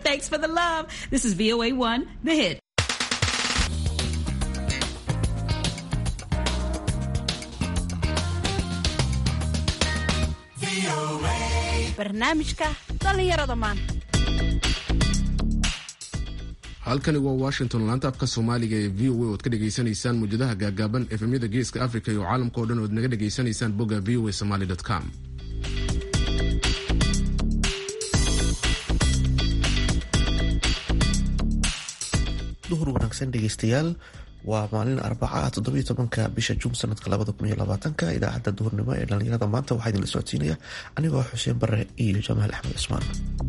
Thanks for the love. This is VOA1, The Hit. barnaamijka dhallinyarada maanta halkani waa washington laanta afka soomaaliga ee v o a oad ka dhegaysanaysaan muwjadaha gaagaaban efemyada geeska africa iyo caalamka o dhan oad naga dhegaysanaysaan bogga v o a somaly com duhur wanaagsan dhegeystayaal waa maalin arbaca toddobiyo tobanka bisha juun sanadka labada kun iyo labaatanka idaacadda duhurnimo ee dhallinyarada maanta waxaa idinla socodsiinaya anigoo xuseen bare iyo jamaal axmed cusmaan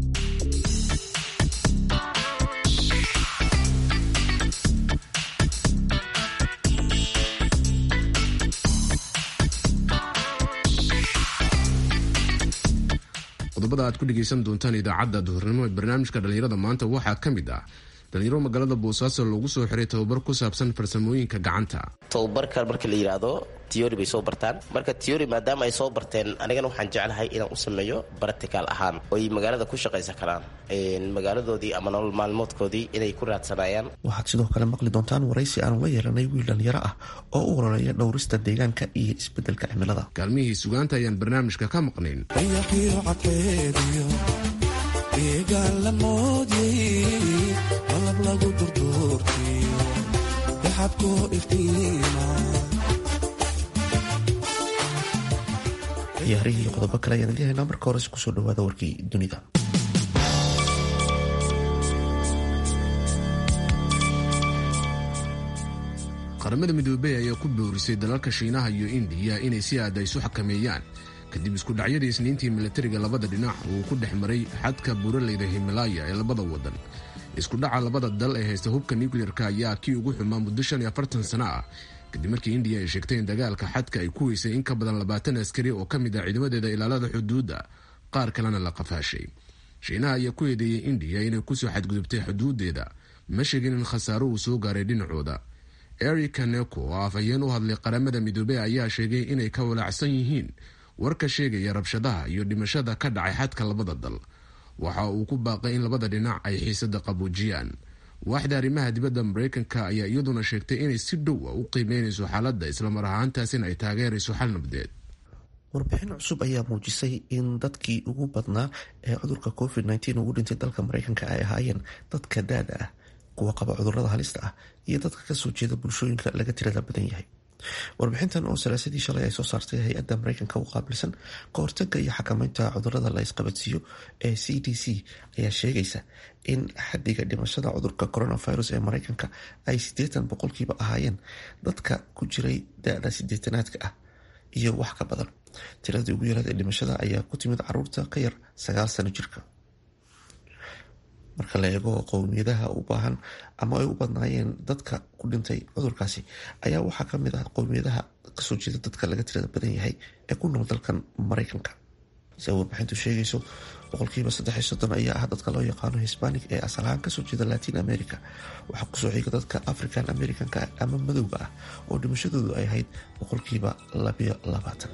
qodobada aad ku dhegaysan doontaan idaacadda duhurnimo ee barnaamijka dhallinyarada maanta waxaa ka mid ah dhalinyaro magaalada boosaaso loogu soo xiray tababar ku saabsan farsamooyinka gacanta tababarkan marka la yidhaahdo tiyori bay soo bartaan marka tiyori maadaama ay soo barteen anigana waxaan jeclahay inaan u sameeyo baratical ahaan oy magaalada ku shaqaysan karaan magaaladoodii ama nolol maalmoodkoodii inay ku raadsanayaan waxaad sidoo kale maqli doontaan waraysi aanu la yeelanay wiil dhalinyaro ah oo u ololeeya dhowrista deegaanka iyo isbedelka cimilada kaalmihii sugaanta ayaan barnaamijka ka maqnayn ciyaarihii iyo qodobo kale ayaan idin haynaa marka hores kusoo dhawaada warkii dunida qaramada midoobey ayaa ku boorisay dalalka shiinaha iyo indiya inay si aada isu xakameeyaan kadib isku dhacyadii isniintii milatariga labada dhinac uu ku dhex maray xadka buuraleyda himalaya ee labada wadan isku dhaca labada dal ee haysta hubka nucleer-ka ayaa kii ugu xumaa muddo shan iyo afartan sano ah kadib markii indiya ay sheegtay in dagaalka xadka ay ku weysay in ka badan labaatan askari oo ka mid ah ciidamadeeda ilaalada xuduudda qaar kalena la qafaashay shiinaha ayaa ku eedeeyey indiya inay kusoo xadgudubtay xuduudeeda ma sheegin in khasaaro uu soo gaaray dhinacooda eric kaneko oo afhayeen u hadlay qaramada midoobey ayaa sheegay inay ka walaacsan yihiin warka sheegaya rabshadaha iyo dhimashada ka dhacay xadka labada dal waxa uu ku baaqay in labada dhinac ay xiisada qaboojiyaan waaxda arrimaha dibadda mareykanka ayaa iyaduna sheegtay inay si dhow a u qiimeynayso xaaladda islamar ahaantaasina ay taageerayso xal nabdeed warbixin cusub ayaa muujisay in dadkii ugu badnaa ee cudurka covid nteen ugu dhintay dalka mareykanka ay ahaayeen dadka daada ah kuwa qaba cudurada halista ah iyo dadka kasoo jeeda bulshooyinka laga tirada badan yahay warbixintan oo salaasadii shalay ay soo saartay hay-adda mareykanka u qaabilsan ka hortaga iyo xakameynta cudurada la isqabadsiiyo ee c d c ayaa sheegaysa in xadiga dhimashada cudurka coronavirus ee mareykanka ay siddeetan boqolkiiba ahaayeen dadka ku jiray da-da sideetanaadka ah iyo wax ka badan tiradii ugu yaraad ee dhimashada ayaa ku timid caruurta ka yar sagaal sano jirka marka la eego qowmiyadaha u baahan ama ay u badnaayeen dadka ku dhintay cudurkaasi ayaa waxaa kamid ah qowmiyadaha kasoo jeeda dadka laga tirada badan yahay ee ku nool dalkan mareykanka sida warbixintu sheegayso boqolkiiba saddexiy soddon ayaa ah dadka loo yaqaano hisbanig ee asal ahaan kasoo jeeda latin america waxaa kusoo xiga dadka african americanka ama madowga ah oo dhimashadoodu ay ahayd boqolkiiba labiyo labaatan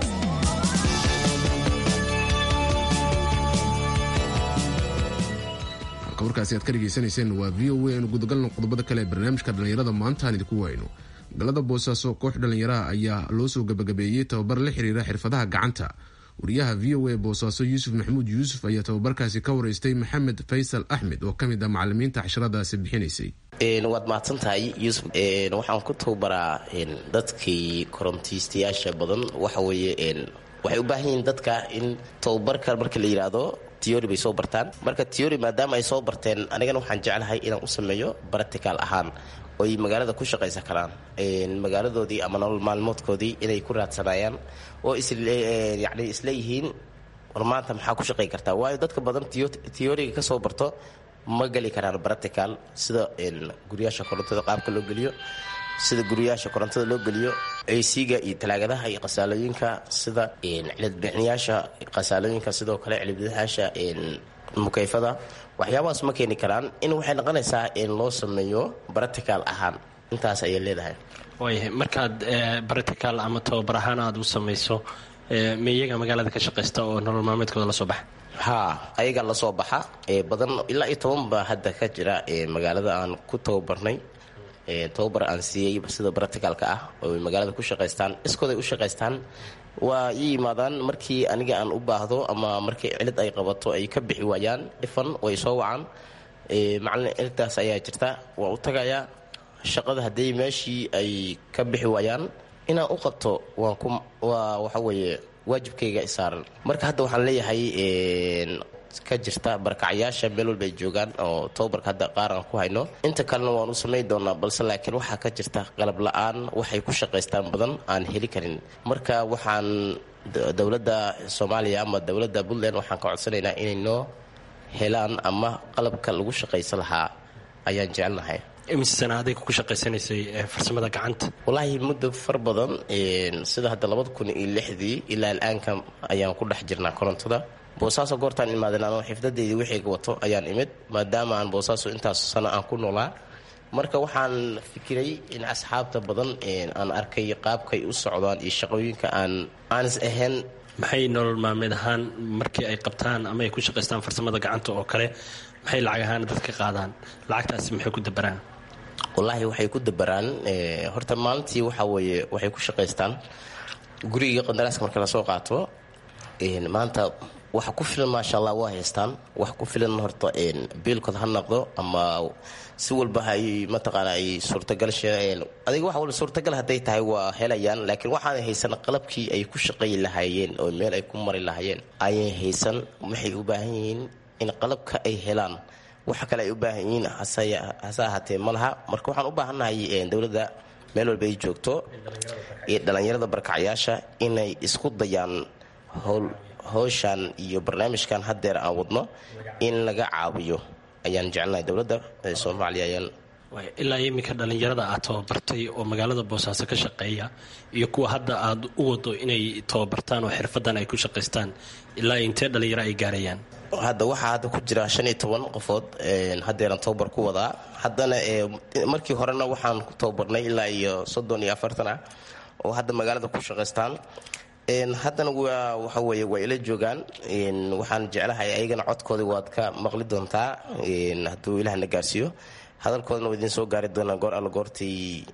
warkaasi aad ka dhegaysanayseen waa v o a aynu gudagalno qodobada kale ee barnaamijka dhallinyarada maantaan idinku wayno magaalada boosaaso koox dhallinyaraha ayaa loo soo gabagabeeyey tababar la xiriira xirfadaha gacanta wariyaha v o a boosaaso yuusuf maxamuud yuusuf ayaa tababarkaasi ka wareystay maxamed faysal axmed oo kamid ah macalimiinta casharadaasi bixinaysay waad mahadsan tahay yuusuf waxaan ku tababaraa dadkii korontiistayaasha badan waxa weeye waxay u baahan yihiin dadka in tababarka marka la yidhaahdo tiyori bay soo bartaan marka tiyori maadaama ay soo barteen anigana waxaan jeclahay inaan u sameeyo baratical ahaan oy magaalada ku shaqaysan karaan magaaladoodii ama nolol maalmoodkoodii inay ku raadsanayaan oo yani isleeyihiin war maanta maxaa ku shaqay kartaa waayo dadka badan tiyoriga ka soo barto ma geli karaan baratical sida guryaasha korontada qaabka loo geliyo sida guryaasha korontada loo geliyo aysiga iyo talaagadaha iyo qasaalooyinka sida cilidbixinayaasha qasaalooyinka sidoo kale cilibdayaasha mukayfada waxyaabahaas ma keeni karaan in waxay noqonaysaa in loo sameeyo baratical ahaan intaas ayay leedahay waayahay markaad baratical ama tababar ahaan aada u samayso ma iyaga magaalada ka shaqaysta oo nolol maalmeedkooda la soo baxa haa ayagaa lasoo baxa badan ilaa iyo toban baa hadda ka jira magaalada aan ku tababarnay tababar aan siiyey sida bracticalka ah oo magaalada ku shaqaystaan iskooday u shaqaystaan waa ii yimaadaan markii aniga aan u baahdo ama markii cilid ay qabato ay ka bixi waayaan dhifan way soo wacaan macalin cilidtaas ayaa jirta waa u tagayaa shaqada haddii meeshii ay ka bixi waayaan inaan u qabto waan ku waa waxa weeye waajibkayga isaaran marka hadda waxaan leeyahay ka jirta barkacyaasha meel walba ay joogaan oo tababarka hadda qaar aan ku hayno inta kalena waan u samayn doonaa balse laakiin waxaa ka jirta qalab la-aan waxay ku shaqaystaan badan aan heli karin marka waxaan dowladda soomaaliya ama dowladda puntland waxaan ka codsanaynaa inay noo helaan ama qalabka lagu shaqaysan lahaa ayaan jecelnahay imise sana aday ku shaqaysanaysay farsamada gacanta wallaahi muddo far badan sida hadda labada kun iyo lixdii ilaa al-aanka ayaan ku dhex jirnaa korontada boosaaso goortaan imaadeen anoo xifdadeydii wixayga wato ayaan imid maadaama aan boosaaso intaas sano aan ku noolaa marka waxaan fikiray in asxaabta badan aan arkay qaabkay u socdaan iyo shaqooyinka aan aanis ahayn maxay nolol maalmeed ahaan markii ay qabtaan ama ay ku shaqaystaan farsamada gacanta oo kale maxay lacag ahaan dadka qaadaan lacagtaasi maxay ku dabaraan wallaahi waxay ku dabaraan horta maalintii waxa weeye waxay ku shaqaystaan guriga qandaraaska marka lasoo qaato maanta waxa ku filan maasha allah waa haystaan wax ku filan horta biilkood ha noqdo ama si walba hay mataqaana ay suurtagal adiga wax walba suurtagal hadday tahay waa helayaan laakiin waxaanay haysan qalabkii ay ku shaqayi lahaayeen oo meel ay ku mari lahaayeen ayay haysan waxay u baahan yihiin in qalabka ay helaan waxa kale ay u baahan yihiin hase ahaatee ma laha marka waxaan u baahannahay dowladda meel walba ay joogto iyo dhallinyarada barkacyaasha inay isku dayaan howl howshan iyo barnaamijkan haddeer aan wadno in laga caawiyo ayaan jecelnahay dowladda soomaaliya ayaan ilaa iminka dhallinyarada aad tababartay oo magaalada boosaaso ka shaqeeya iyo kuwa hadda aad u wado inay tababartaan oo xirfadan ay ku shaqaystaan ilaa intee dhallinyaro ay gaarayaan hadda waxaa hadda ku jira shan iyo toban qofood haddeeran tababar ku wadaa haddana markii horena waxaan ku tababarnay ilaa iyo soddon iyo afartan ah oo hadda magaalada ku shaqaystaan haddana waa waxa weeye waa ila joogaan waxaan jeclahay ayagana codkooda waad ka maqli doontaa hadduu ilahna gaarsiiyo hadalkoodana waa idiin soo gaari doonaa goor alla goortay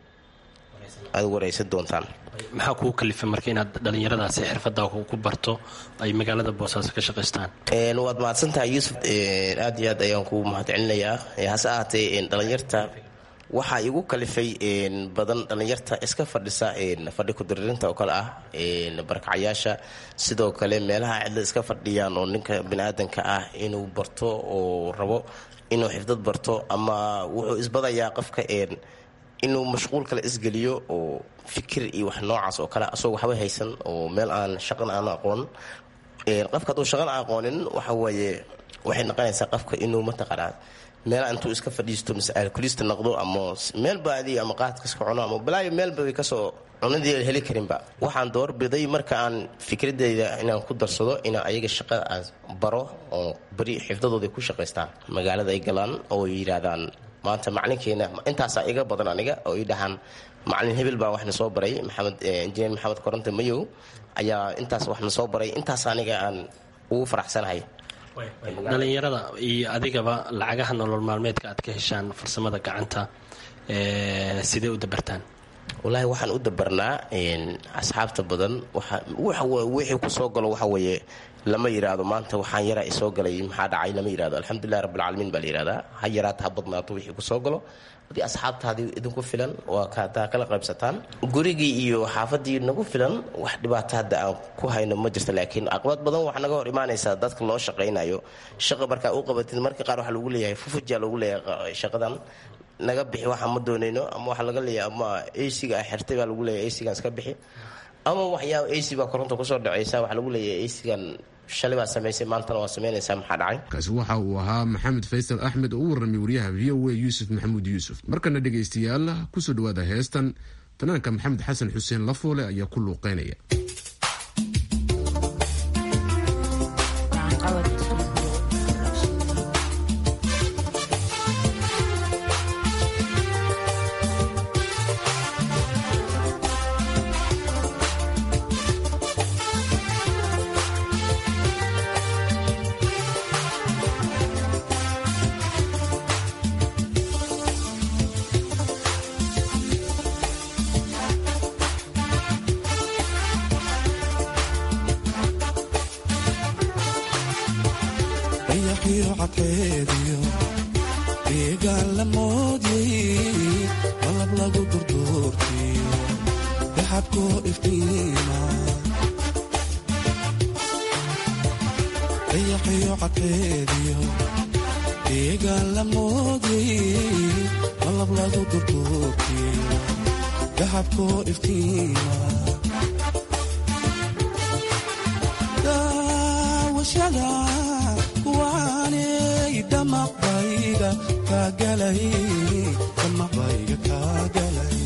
aad waraysan doontaan maxaa kugu kalifay marka inaad dhallinyaradaasi xirfada ku barto ay magaalada boosaaso ka shaqaystaan waad mahadsantahay yuusuf aad iyo aad ayaan ku mahadcelinayaa hase ahaatee dhallinyarta waxaa igu kalifay badan dhallinyarta iska fadhisa fadhi kudiririnta oo kale ah barkacyaasha sidoo kale meelaha cidla iska fadhiyaan oo ninka biniaadanka ah inuu barto oo rabo inuu xifdad barto ama wuxuu isbadayaa qofka inuu mashquul kale isgeliyo oo fikir iyo wax noocaas oo kale asagoo waxba haysan oo meel aan shaqan aan aqoon qofka hadduu shaqan aqoonin waxa weeye waxay noqonaysaa qofka inuu mataqaanaa meela intuu iska fadhiisto mise alkulista noqdo ama meel baadi ama qaadka iska cuno ama balaayo meelba way kasoo cunadii heli karinba waxaan doorbiday marka aan fikradeyda inaan ku darsado inaan ayaga shaqada aan baro oo beri xifdadooda ku shaqaystaan magaalada ay galaan oo yidhaahdaan maanta macalinkeena intaasaa iga badan aniga oo ii dhahaan macalin hebel baa waxna soo baray maxamed injineer maxamed koronte mayow ayaa intaas waxna soo baray intaas aniga aan ugu faraxsanahay dhallinyarada iyo adigaba lacagaha nolol maalmeedka aad ka heshaan farsamada gacanta sidee u dabartaan wallaahi waxaan u dabarnaa asxaabta badan wixii ku soo galo waxa weeye lama yidhaahdo maanta waxaan yaraa isoo galay maxaa dhacay lama yidhahdo alxamdulilah rabbilcaalamiin baa la yidhahdaa ha yaraato ha badnaato wixii kusoo galo haddii asxaabtaadii idinku filan waa kataa kala qaybsataan gurigii iyo xaafadii nagu filan wax dhibaato hadda aan ku hayno ma jirto laakiin caqabad badan wax naga hor imaanaysaa dadka loo shaqaynayo shaqa markaa u qabatid marka qaar waxaa lagu leeyahay fufujaa lagu leeyahay shaqadan naga bixi waxaan ma doonayno ama waxaa laga leeyahay ama acga a xirtay baa lagu leeyahay acgan iska bixi ama waxyaaba ac baa koronta kusoo dhacaysa waxaa lagu leeyahay acgan shalay baa samaysay maantana waa samaynaysaa maxaa dhacay kaasi waxa uu ahaa maxamed faysal axmed oo u warramay wariyaha v o a yuusuf maxamuud yuusuf markana dhegaystayaal kusoo dhawaada heestan fanaanka maxamed xasan xuseen lafoole ayaa ku luuqeynaya cadceediyo deegaan la moodyay malab lagu durduurtiyo daxabkoo iftiima dayaxiyo cadceediyo deegaan la moodyay malab lagu durduurtiyo daxabkoo iftiima daawashada kuwaanay damaqbayga kaagalay damaqbayga kaagalay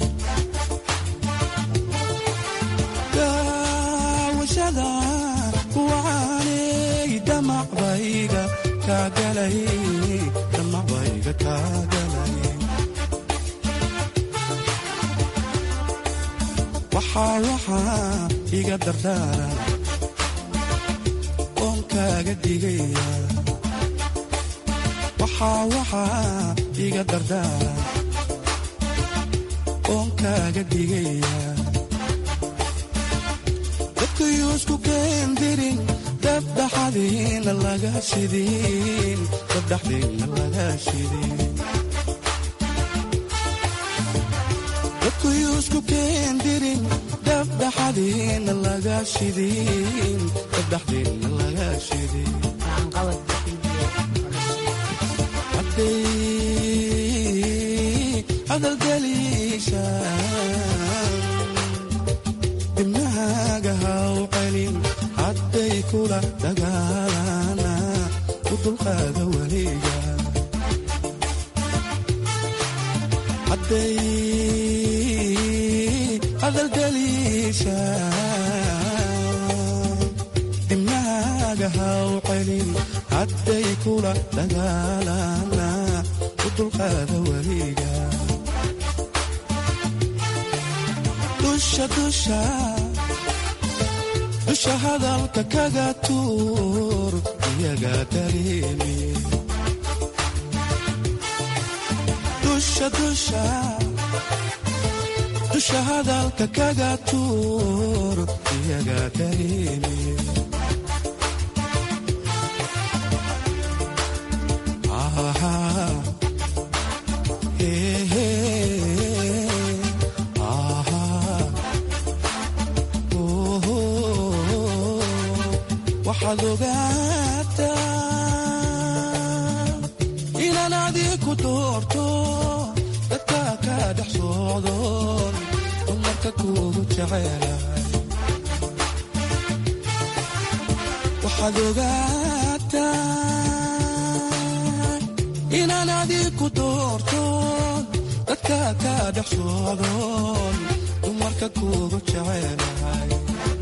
daawashada kuwaanay damaqbayga kaagalay damaqbayga kaagalay waxaa waxaa iga dardaaran oon kaaga digaya waxaa waxaa iga dardaaran oon kaaga digaya dadkayuu isku keendirin dabdhaxadiina laga shidin dabdhaxdiina laga shidin dadkayuu isku keendirin dabdhaxadiina laga shidin dabdhaxdiina laga shidin hadday hadalgeliishaan dibnahaaga haw celin hadday kula dagaalana u dulqaada weliga hadday hadalgeliishaan dibnahaaga haw celin hadday kula dagaalana u dulqaada weliga dusha dusha dusha hadalka kaga tuur iyaga dareemi dusha dusha dusha hadalka kaga tuur iyaga dareemi waxaad ogaataa inaan adiku doorto dadka ka dhex socdoon dumarka kuugu jecelahay waxaad ogaataa inaan adiku doorto dadka ka dhex socdoon dumarka kuugu jecelahay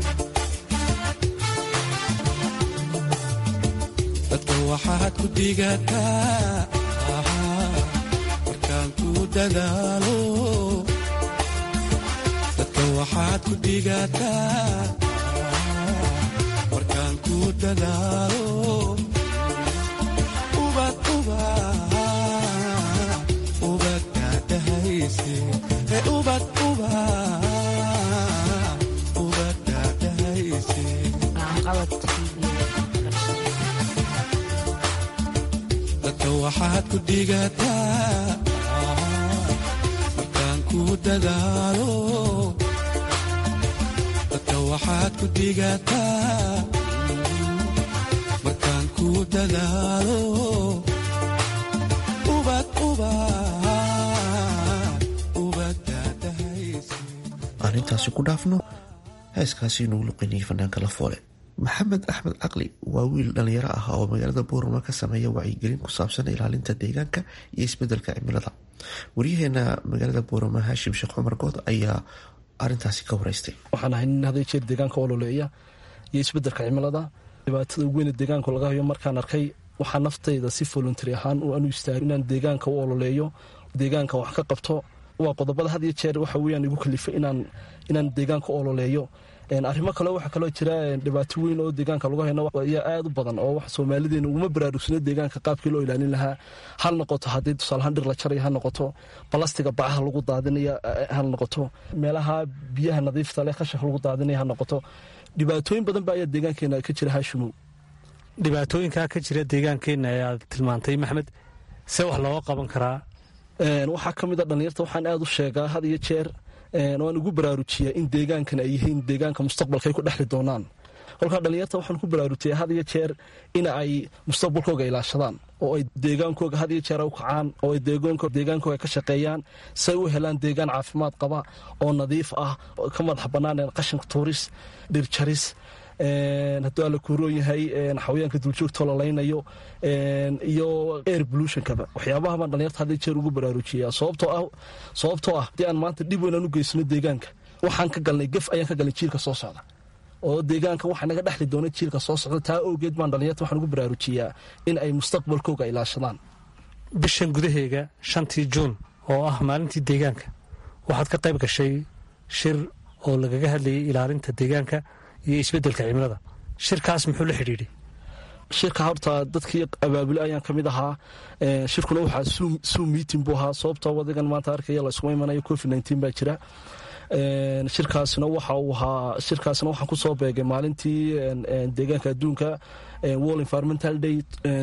dadka waxaad ku digataa markaan ku dadaalo dadka waxaad ku digataa markaan ku dadaalo ubad ubad ubad daadahayse ee ubad ubad ubad daadahayse dadka waxaad ku digataa markaan ku dadaalo dadka waxaad ku digataa markaan ku dadaalo ubad ubad ubad daadahayse aan intaasi ku dhaafno heeskaasi inuu luqinayay fanaanka la foole maxamed axmed caqli waa wiil dhalinyaro ah oo magaalada boorama ka sameeya wacyigelin ku saabsan ilaalinta deegaanka iyo isbedelka cimilada waryaheena magaalada boorama haashim sheekh cumar good ayaa arintaasi ka wareystay waxaan ahay nin haday jeer deegaanka ololeeya iyo isbedelka cimilada dhibaatada ugu weyne deegaanku laga hayo markaan arkay waxaa naftayda si voluntary ahaan anu istaag inaan deegaanka u ololeeyo deegaanka wax ka qabto waa qodobada had iyo jeer waxa weyaan igu kalifay inaan deegaanka u ololeeyo arrimo kale waxaa kaloo jira dhibaato weyn oo deegaanka lagu hayno ayaa aad u badan oo wax soomaalideena uguma baraarugsano deegaanka qaabkii loo ilaalin lahaa hal noqoto haddii tusaalahaan dhir la jaraya ha noqoto balastiga bacaha lagu daadinaya ha noqoto meelaha biyaha nadiifta leh khashaka lagu daadinaya ha noqoto dhibaatooyin badan ba ayaa deegaankeena ka jira haashimow dhibaatooyinkaa ka jira deegaankeenna ee aad tilmaantay maxmed see wax looga qaban karaa waxaa ka mid a dhallinyarta waxaan aada u sheegaa had iyo jeer waan ugu baraarujiyaa in deegaankan ay yihiin deegaanka mustaqbalka ay ku dhexli doonaan kolkaa dhallinyarta waxaan ku baraarujiyaa had iyo jeer in ay mustaqbalkooga ilaashadaan oo ay deegaankooga had iyo jeer u kacaan oo ay deegaankooga ka shaqeeyaan si ay u helaan deegaan caafimaad qaba oo nadiif ah ka madax bannaan qashinka tuuris dhirjaris hadduu alla kuuroon yahay xawayaanka duljoogtoo la laynayo iyo air pollutionkaba waxyaabaha baan dhalinyarta had jeer ugu baraarujiyaa sababtoo ah sababtoo ah haddii aan maanta dhib weyn aan u geysano deegaanka waxaan ka galnay gef ayaan ka galnay jiilka soo socda oo deegaanka waxaa naga dhexli doona jiilka soo socda taa awgeed baan dhalinyarta waxaan ugu baraarujiyaa in ay mustaqbalkooga ilaashadaan bishan gudaheega shantii juun oo ah maalintii deegaanka waxaad ka qayb gashay shir oo lagaga hadlayay ilaalinta deegaanka iyo isbeddelka cimilada shirkaas muxuu la xidhiidhay shirka horta dadkii abaabule ayaan ka mid ahaa shirkuna waxaa suum meeting buu ahaa sababtoo wadigan maanta arkaya la isuma imanayo covid nteen baa jira shirkaasina waxa uu ahaa shirkaasina waxaan kusoo beegay maalintii deegaanka adduunka world environmental day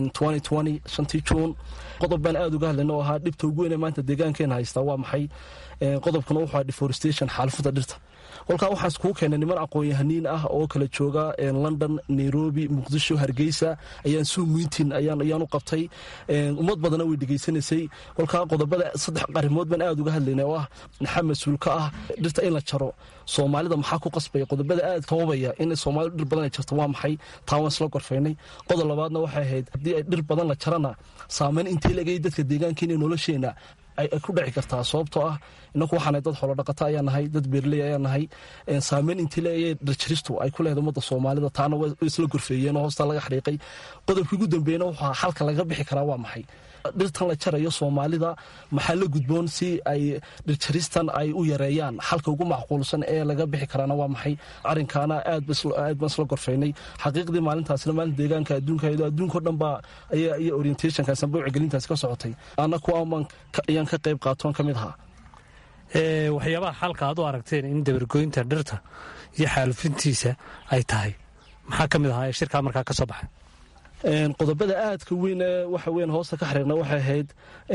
shantii juun qodob baan aada uga hadlayna oo ahaa dhibta ugu weyne maanta deegaankeena haystaa waa maxay qodobkuna wuxuu ahaa deforestation xaalfada dhirta kolkaa waxaan iskugu keenay niman aqoon-yahaniin ah oo kala jooga london nairobi muqdisho hargeysa ayaan suumiintin ayaan u qabtay ummad badana way dhegaysanaysay kolkaa qodobada saddex arrimood baan aada uga hadlaynay oo ah maxaa mas-uul ka ah dhirta in la jaro soomaalida maxaa ku qasbaya qodobada aada sababaya in soomaalidu dhir badan ay jarto waa maxay taa waan isla gorfaynay qodob labaadna waxay ahayd haddii ay dhir badan la jarana saameyn intay legay dadka deegaankeena nolosheena ay ku dhici kartaa sababtoo ah inaku waxaana dad xoolodhaqato ayaa nahay dad beerley ayaa nahay saameyn intii leeya dhirjaristu ay ku leedahay ummadda soomaalida taana way isla gorfeeyeen oo hoostaa laga xariiqay qodobkii ugu dambeeyna wuxuu xalka laga bixi karaa waa maxay dhirtan la jarayo soomaalida maxaa la gudboon si ay dhirjaristan ay u yareeyaan xalka ugu macquulsan ee laga bixi karaana waa maxay arrinkaana aad baan isla gorfaynay xaqiiqdii maalintaasna maalinta deegaanka adduunka adduunko dhan baa iyo orientationkaas amba wacgelintaasi ka socotay ana kuwaan ayaan ka qayb qaatoon ka mid ahaa waxyaabaha xalka aad u aragteen in dabargoynta dhirta iyo xaalufintiisa ay tahay maxaa ka mid ahaa ee shirkaa markaa ka soo baxay qodobada aadka weyn ee waxa weyn hoosta ka xiriirna waxay ahayd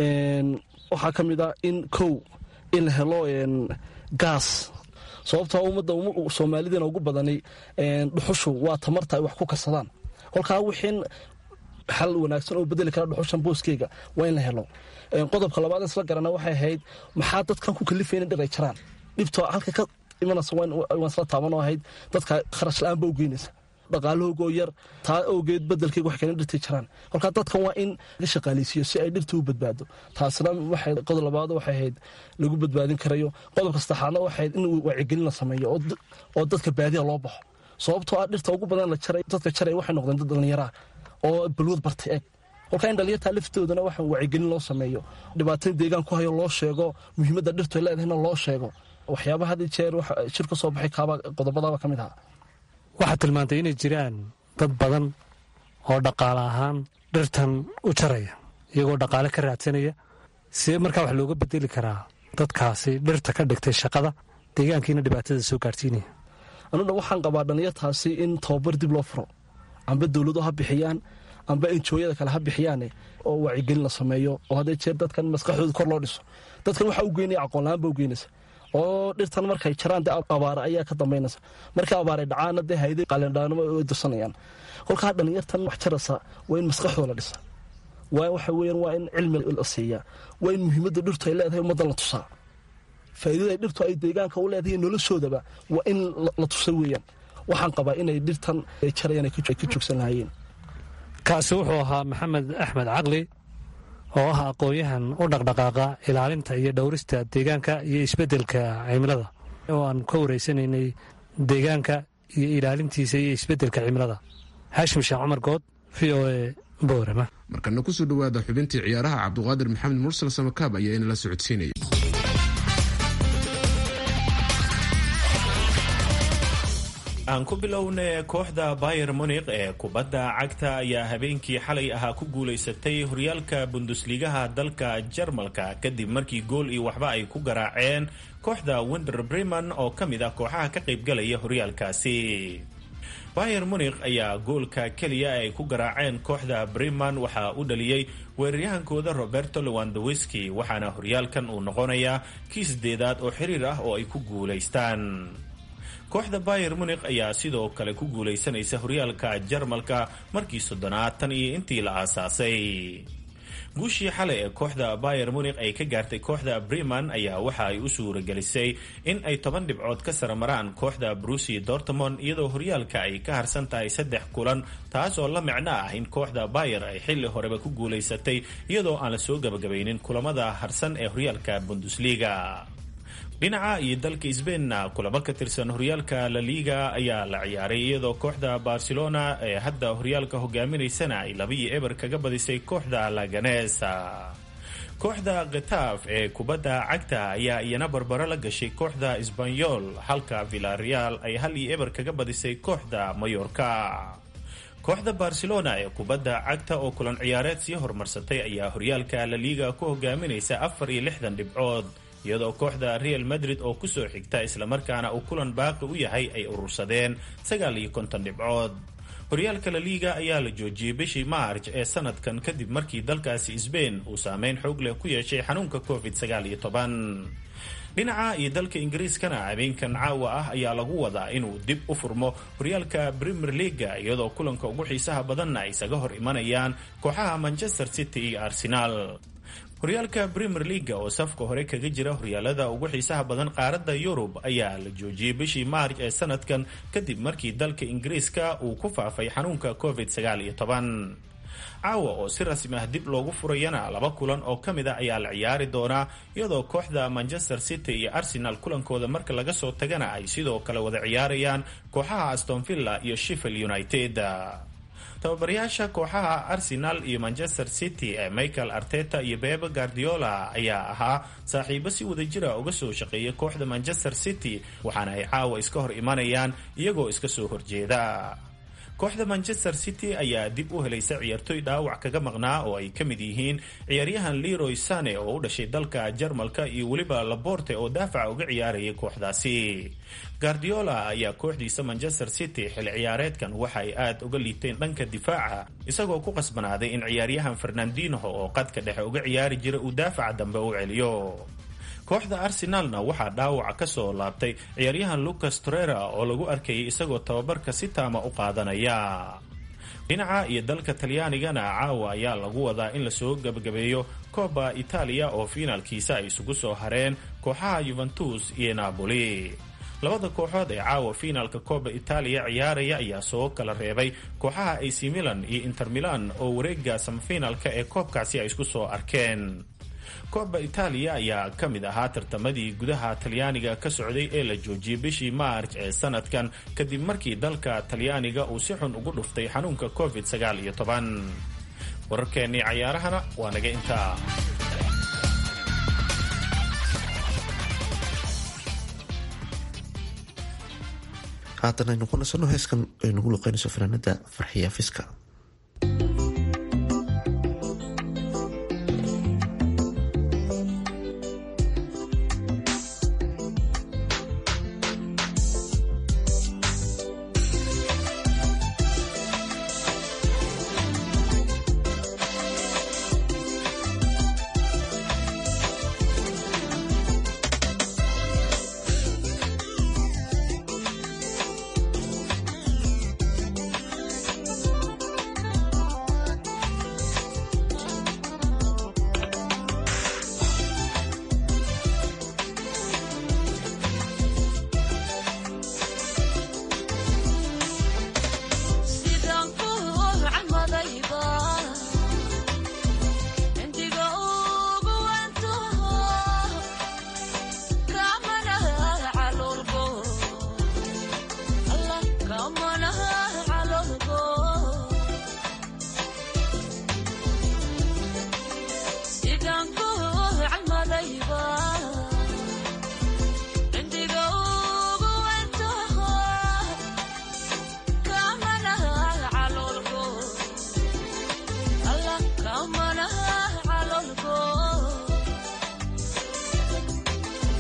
waxaa ka mid ah in kow in la helo gaas sababtoo ummadda soomaalidiina ugu badanay dhuxushu waa tamarta ay wax ku karsadaan kolkaa wixiin xal wanaagsan oo bedeli kara dhuxushan booskeyga waa in la helo qodobka labaad isla garana waxay ahayd maxaa dadkan ku kalifayna dhir ay jaraan dhibto halka ka imanaysa waan isla taaban oo ahayd dadka kharash la-aan ba u geynaysa dhaqaalahoogoo yar taa awgeed bedelkeyga wax keena dhirtay jaraan kolkaa dadkan waa in laga shaqaaleysiiyo si ay dhirta u badbaado taasna waxay qodob labaad waxay ahayd lagu badbaadin karayo qodobka saddexaadna waxay ahayd in wacyigelin la sameeyo oo dadka baadiya loo baxo sababtoo ah dhirta ugu badan la jaray dadka jaray waxay noqdeen dad dhallinyaraa oo balwad bartay eg kolkaa in dhalinyartaa laftoodana waxa wacyigelin loo sameeyo dhibaatada deegaan ku hayo loo sheego muhiimadda dhirtu ay leedahayna loo sheego waxyaabaha had jeer shir ka soo baxay kaaba qodobadaaba ka mid ahaa waxaad tilmaantay inay jiraan dad badan oo dhaqaale ahaan dhirtan u jaraya iyagoo dhaqaale ka raadsanaya sidee markaa wax looga bedeli karaa dadkaasi dhirta ka dhigtay shaqada deegaankiina dhibaatada soo gaarsiinaya anudha waxaan qabaa dhalinyartaasi in tababar dib loo furo amba dowladu ha bixiyaan amba enjooyada kale ha bixiyaane oo wacyigelin la sameeyo oo hadday jeer dadkan maskaxdooda kor loo dhiso dadkan waxaa u geynaya aqoonla-aan ba u geynaysa oo dhirtan markay jaraan dee abaare ayaa ka dambaynaysa markii abaaray dhacaana dee hayday qalindhaanimo ay dirsanayaan kolkaa dhalinyartan wax jaraysa waa in maskaxdooda la dhisa waa waxa weeyaan waa in cilmi la siiyaa waa in muhiimadda dhirtu ay leedahay ummaddan la tusaa faa'iidada dhirtu ay deegaanka u leedahay noloshoodaba waa in la tusa weeyaan waxaan qabaa inay dhirtan ay jarayaan ay ka joogsan lahaayeen kaasi wuxuu ahaa maxamed axmed caqli oo ah aqoon-yahan u dhaqdhaqaaqa ilaalinta iyo dhowrista deegaanka iyo isbeddelka cimilada oo aan ka wareysanaynay deegaanka iyo ilaalintiisa iyo isbeddelka cimilada xaashim sheekh cumar good v o e boorama markana kusoo dhowaada xubintii ciyaaraha cabduqaadir maxamed mursal samakaab ayaa inala socodsiinaya aan ku bilowna kooxda bayer munik ee kubadda cagta ayaa habeenkii xalay ahaa ku guulaysatay horyaalka bundusligaha dalka jarmalka kadib markii gool iyo waxba ay ku garaaceen kooxda winder breman oo ka mid ah kooxaha ka qaybgalaya horyaalkaasi bayer munikh ayaa goolka keliya ay ku garaaceen kooxda briman waxaa u dhaliyey weeraryahankooda roberto lewandowski waxaana horyaalkan uu noqonayaa kii sideedaad oo xiriir ah oo ay ku guulaystaan kooxda bayer munikh ayaa sidoo kale ku guulaysanaysa horyaalka jarmalka markii soddonaad tan iyo intii la aasaasay guushii xalay ee kooxda bayer munikh ay ka gaartay kooxda briman ayaa waxa ay u suuragelisay in ay toban dhibcood ka saramaraan kooxda brusi dortmond iyadoo horyaalka ay ka harsan tahay saddex kulan taas oo la micno ah in kooxda bayer ay xilli horeba ku guulaysatay iyadoo aan la soo gabagabaynin kulamada harsan ee horyaalka bundesliga dhinaca iyo dalka sbainna kulamo ka tirsan horyaalka la liga ayaa la ciyaaray iyadoo kooxda barcelona ee hadda horyaalka hogaaminaysana ay labiyo eber kaga badisay kooxda laganesa kooxda khetaaf ee kubadda cagta ayaa iyana barbaro la gashay kooxda sbanyol halka villareal ay hal iyo eber kaga badisay kooxda mayorka kooxda barcelona ee kubadda cagta oo kulan ciyaareed sii horumarsatay ayaa horyaalka la liga ku hogaaminaysa afar iyo lixdan dhibcood iyadoo kooxda real madrid oo kusoo xigta islamarkaana uu kulan baaqi u yahay ay urursadeen sagaal iyo konton dhibcood horyaalka la liiga ayaa la joojiyey bishii maarj ee sanadkan kadib markii dalkaasi sbain uu saameyn xoog leh ku yeeshay xanuunka covid sagaal iyo toban dhinaca iyo dalka ingiriiskana habeenkan caawa ah ayaa lagu wadaa inuu dib u furmo horyaalka premier leaga iyadoo kulanka ugu xiisaha badanna ay isaga hor imanayaan kooxaha manchester city iyo arsenal horyaalka premier leaga oo safka hore kaga jira horyaalada ugu xiisaha badan qaaradda yurub ayaa la joojiyey bishii maarj ee sanadkan kadib markii dalka ingiriiska uu ku faafay xanuunka covid sagaal iyo toban caawa oo si rasmi ah dib loogu furayana laba kulan oo ka mid a ayaa la ciyaari doonaa iyadoo kooxda manchester city iyo arsenal kulankooda marka laga soo tagana ay sidoo kale wada ciyaarayaan kooxaha astonvilla iyo sheffield united tababarayaasha kooxaha arsenal iyo manchester city ee michael arteta iyo bebe guardiola ayaa ahaa saaxiibo si wadajira uga soo shaqeeya kooxda manchester city waxaana ay caawa iska hor imanayaan iyagoo iska soo horjeeda kooxda manchester city ayaa dib u helaysa ciyaartoy dhaawac kaga maqnaa oo ay ka mid yihiin ciyaaryahan leroy sane oo u dhashay dalka jarmalka iyo weliba laborte oo daafaca uga ciyaarayay kooxdaasi guardiola ayaa kooxdiisa manchester city xilli ciyaareedkan waxa ay aad uga liiteen dhanka difaaca isagoo ku qasbanaaday in ciyaaryahan fernandinho oo qadka dhexe uga ciyaari jira uu daafaca dambe u celiyo kooxda arsenalna waxaa dhaawaca ka soo laabtay ciyaaryahan lucas torera oo lagu arkayay isagoo tababarka si taama u qaadanaya dhinaca iyo dalka talyaanigana caawa ayaa lagu wadaa in lasoo gebagabeeyo kooba itaaliya oo fiinaalkiisa ay isugu soo hareen kooxaha yuventus iyo napoli labada kooxood ee caawa fiinaalka kooba itaaliya ciyaaraya ayaa soo kala reebay kooxaha ac milan iyo inter milan oo wareega samafiinaalka ee koobkaasi ay isku soo arkeen kooba itaaliya ayaa ka mid ahaa tartamadii gudaha talyaaniga ka socday ee la joojiyey bishii maarj ee sanadkan kadib markii dalka talyaaniga uu si xun ugu dhuftay xanuunka covid sagaal iyo toban wararkeennii cayaarahana waa naga intaa haatan aynu ku nasanno heeskan ay nagu luqeynayso fanaanada farxiya fiska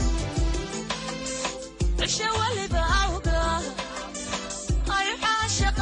Shall we live out? I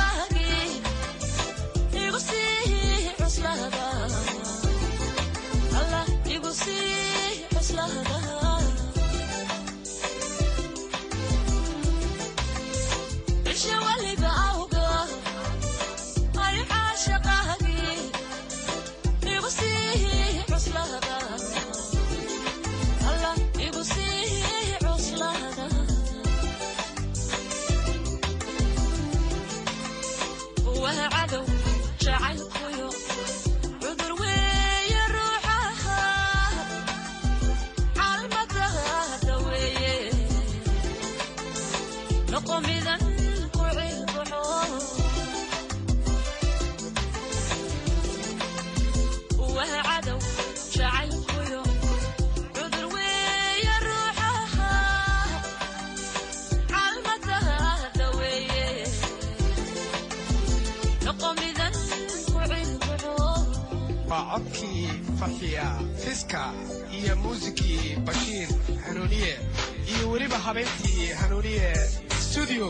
waa codkii farxiya fiska iyo muusikii bashiir hanuuniye iyo weliba habeyntii hanuuniye studio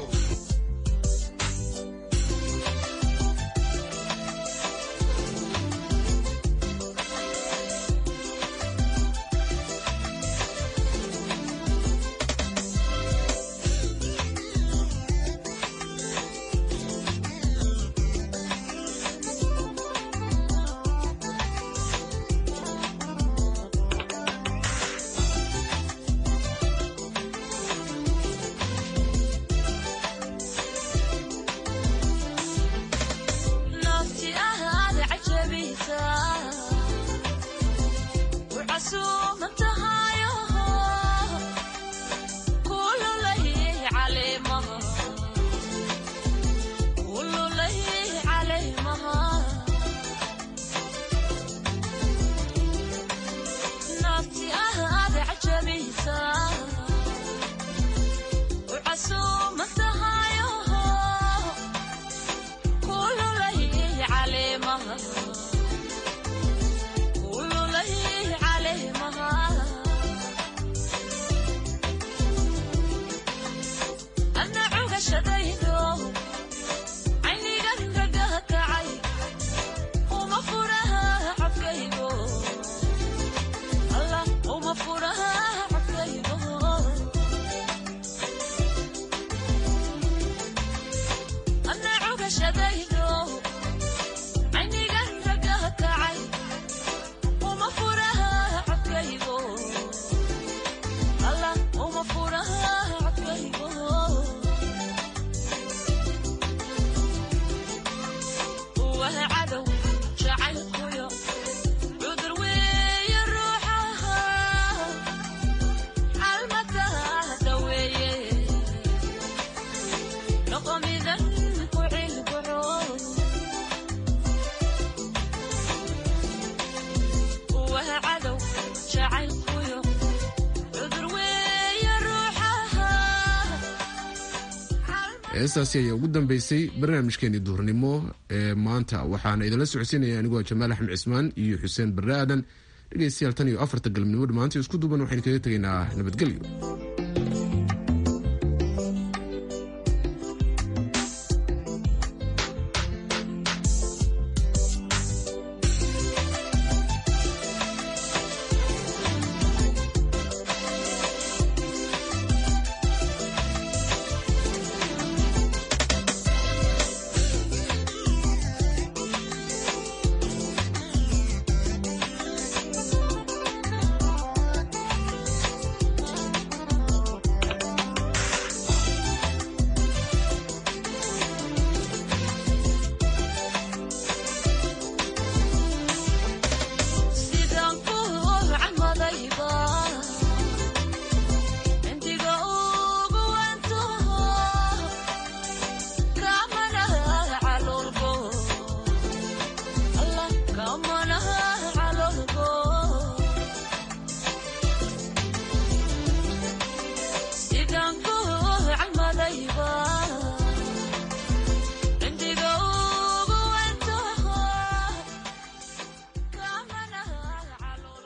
heestaasi ayaa ugu dambeysay barnaamijkeeni duhurnimo ee maanta waxaana idinla socodsiinaya anigoo jamaal axmed cismaan iyo xuseen barre aadan dhegeystayaal tan iyo afarta galabnimo dhammaantii isku duuban waxaynu kaga tegaynaa nabadgelyo